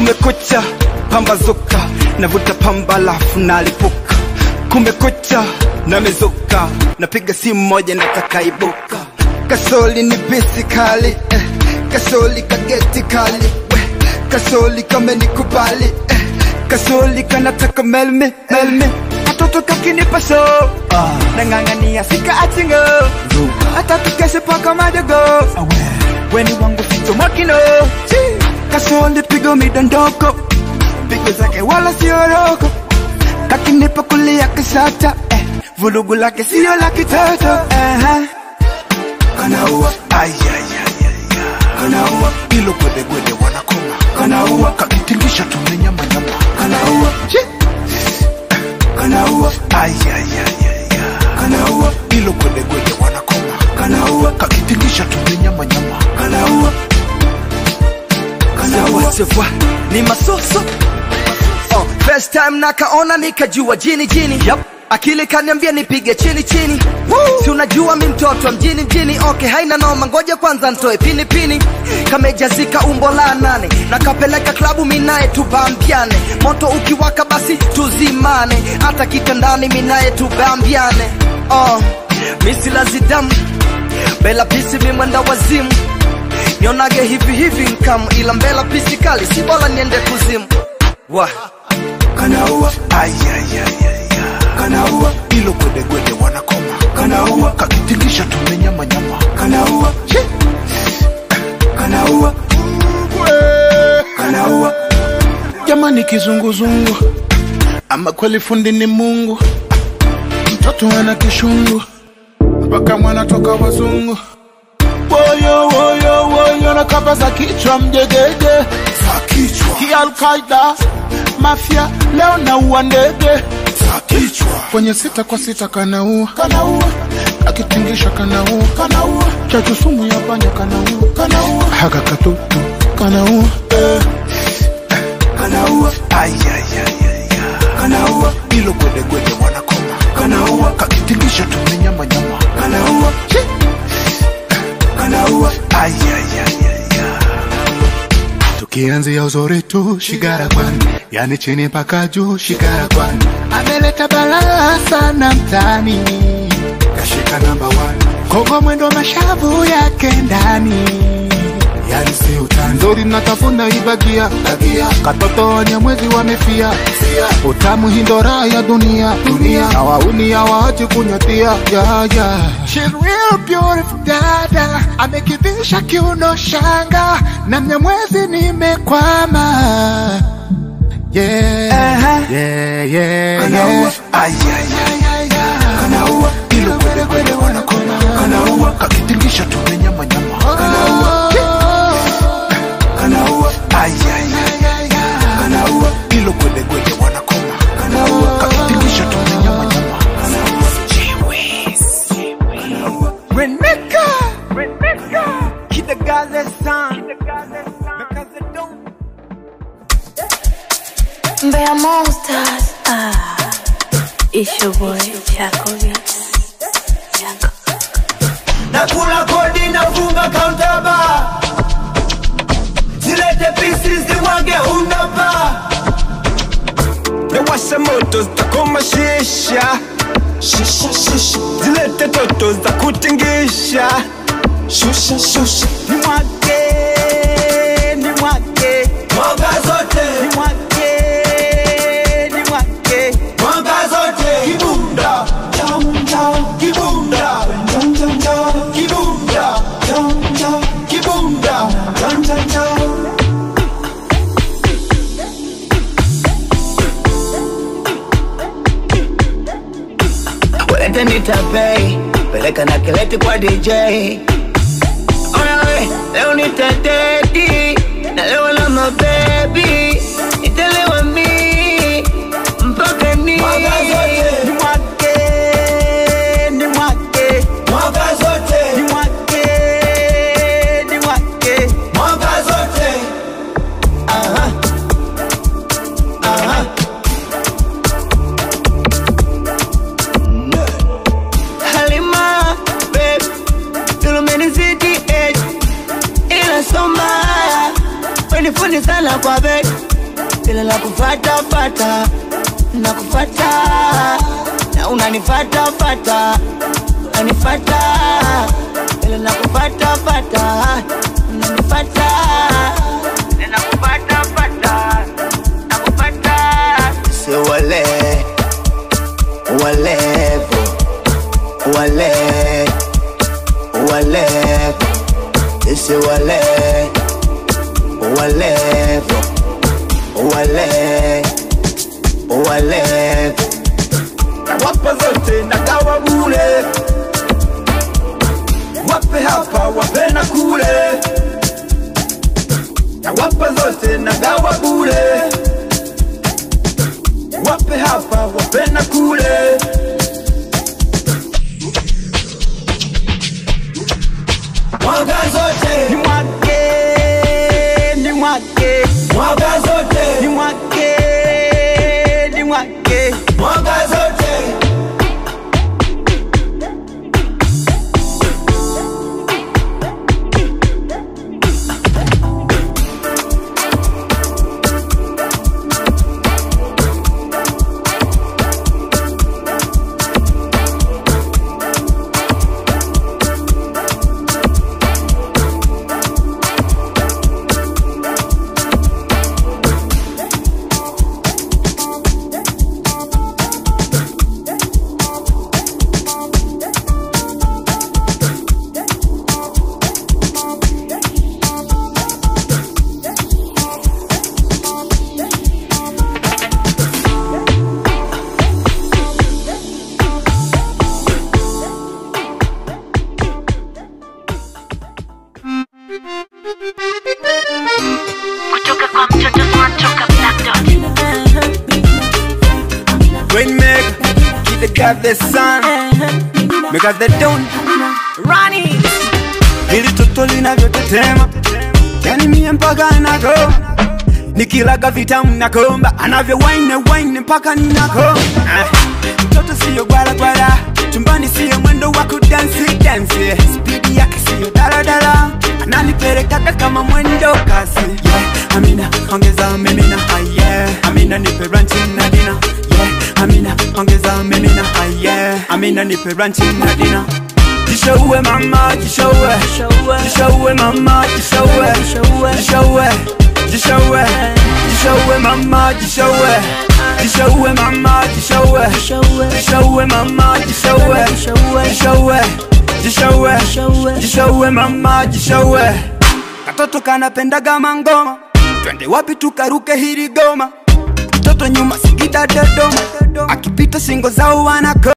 kumekucha pambazuka navuta pamba lafu nalipuka kumekucha namezuka napiga simu moja natakaibuka kasoli ni bisi kali eh. kasoli kageti kali eh. kasoli kamenikubali eh. kasoli kanataka melmi melmi katoto kakinipa so ah. nang'ang'ania sika achingo hata tukeshe paka madogo weni wangu ficho makino kasoli pigo midondoko pigo zake wala sioroko kakinipa kulia kisata eh. vulugu lake sio la kitoto uh-huh. kanaua kanaua ilo gwedegwede wanakoma kanaua kakitingisha tumenyamanyama kanaua kanaua kanaua ilo gwedegwede wanakoma kanaua kakitingisha tumenyamanyama kanaua Sawa sawa, ni masoso oh, first time nakaona nikajua jini jini yep. akili kaniambia nipige chini chini si unajua mi mtoto wa mjini mjini okay haina noma ngoja kwanza ntoe pini pini kamejazika umbo la nane nakapeleka klabu minaye tubambiane moto ukiwaka basi tuzimane hata kitandani minaye tubambiane oh, misilazidamu bela pisi mimwenda wazimu nionage hivi hivi nkamu ila mbela pisi kali si bora niende kuzimu wa kanaua kanaua ilo gwedegwede wanakoma kanaua kakitingisha tumenyamanyama kanaua kanaua kanaua jamani kizunguzungu ama kweli fundi ni mungu mtoto ana kishungu mpaka mwana toka wazungu woyo woyo woyo na kamba za kichwa mjegege za kichwa kialkaida mafya leo naua ndege za kichwa kwenye sita kwa sita kanaua kanaua akitingisha kanaua kanaua chachu sumu ya panya kanaua kanaua haka katutu kanaua eh. kanaua kanaua ilo gwedegwede wanakoma kanaua kakitingisha tumenyamanyama kanaua kanaua tukianzia uzuri tu shigara kwani yani chini mpaka juu shigara kwani ameleta balaa sana mtani kashika namba kogo mwendo mashavu yake ndani yani si utani nzuri natafuna ibagia bagia katoto wanyamwezi wamefia utamu hindora ya dunia dunia na wauni hawaachi kunyatia ya ya She's real beautiful dada amekivisha kiuno shanga na mnyamwezi nimekwama yeah, yeah, yeah, yeah. kanaua ilo gwedegwede wanakoma kanaua kakitingisha tumenyamanyama kanaua kanaua kanaua ilo gwedegwede wanakoma kanaua kakitingisha tumenyamanyama Reneka Reneka Kidagaze san Because I don't Mbeya Monsters. Ah, it's your boy Chaco Beats. Chaco. nakula kodi nafunga kauntaba zilete pisi ziwage unaba Nawasha moto zitakoma shisha Shisha shisha Zilete toto za kutingisha Shusha shusha Ni mwake Ni mwake mwanga zote Ni mwake Ni mwake mwanga zote kibunda cham cham kibunda cham cham cham kibunda cham cham kibunda cham cham cham Walete nitapei, peleka na kileti kwa DJ. Ona we, leo nitateti, na leo na mabebi, nitalewa mi, mpaka ni mwanga zote Ni mwake Ni mwake mwanga Ni zote mwake Ni mwake mwanga zote Aha. Aha. Halima, babe, tumenizidi age, ila soma, wenifundi sana kwa bed, ila nakufata fata nakufata na unanifata fata unanifata ila nakufata fata unanifata ila nakufata fata nakufata se wale walevo wale walevo ese wale walevo wale walevo wapa zote na gawa bure wape hapa wape na kule na wapa zote na gawa bure wape hapa wape na kule Mwaga zote, ni mwake ni mwake mwaga zote, ni mwake ni mwake mwaga zote. kutoka kwa mtoto tunatoka Black Dot. Rainmaker, keep the God the sun, make us the dawn. Ronnie. Hili toto linavyotetema, yani mie mpaka nako nikilaga vitamu nakomba, anavyo wine wine mpaka ninako. Ah, Mtoto siyo gwala gwala, chumbani siyo mwendo wa kudansi dansi, spidi yake siyo daladala, ananipelekaga kama mwendo kasi. Yeah, Amina ongeza mimina, ah, yeah. Amina nipe ranchi na dina, yeah. Amina ongeza mimina, ah, yeah. Amina nipe ranchi na dina. Jishowe mama, jishowe Jishowe mama, jishowe Jishowe Jishowe Jishowe mama, jishowe Jishowe mama, jishowe Jishowe mama, jishowe Jishowe Jishowe Jishowe mama, jishowe Katoto kanapendaga mangoma Twende wapi tukaruke hili goma Mtoto nyuma Singida Dodoma Akipita singo zao wanako